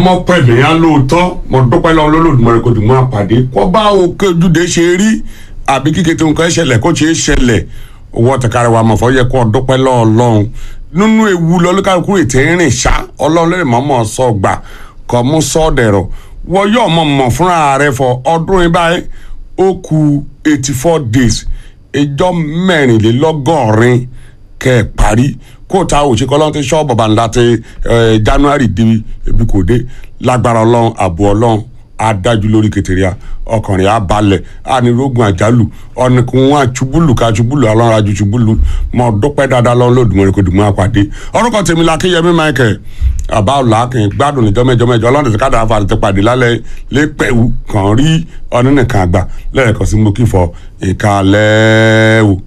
mọ pẹ̀lú yẹn lóòótọ́ mo dúpẹ́ lọ́wọ́ lọ́lọ́dúnmọ́rẹ́ kò dùn mọ́ àpàdé kó bá òkè ojúde ṣe rí àbí kíkẹ́ tó nǹkan ṣẹlẹ̀ kó ṣe é ṣẹlẹ̀ owó ọ̀tẹ̀kárẹ̀ wa mọ̀fọ́ yẹ kó dúpẹ́ lọ́wọ́ lọ́hùn nínú ewu lọ́lọ́kàkú ètè rìn ṣá ọlọ́run lẹ́rìí mọ́mọ́ sọ gbà kọ́ mú sọ́ọ̀dẹ̀rọ̀ wọ́n yóò mọ̀ mọ̀ fúnra rẹ̀ fọ ọdún yìí báyìí ó ku eighty four days ìjọ mẹ́rìnlélọ́gọ́rin kẹ́ ẹ̀ parí kó ta òṣèkọ́ lọ́n ti ṣọ́ bàbá ńlá ti january di ebi kò dé lágbára ọlọ́run àbò ọlọ́run adájú lórí kẹtẹríà ọkùnrin abalẹ̀ anirogun àjálù ọ̀nìkùn wọn àtúbùlù ká àtúbùlù ọlọ́run ajú túbùlù mọ dúpẹ́ dáadáa lọ́run lódùmọ̀rẹ́ kò dùnmọ́ àpàdé orúkọ tèmi la kéyẹmí michael àbá ọ̀làkìn gbádùn níjọ́ mẹ́jọ mẹ́jọ ọlọ́run ti káàdà àfàlẹ́ ti pàdé lálẹ́ lẹ́pẹ̀wù kàn rí ọ̀nìnìkan àgbà lẹ́ẹ̀kan sí mo kí fọ ìkàlẹ́ o.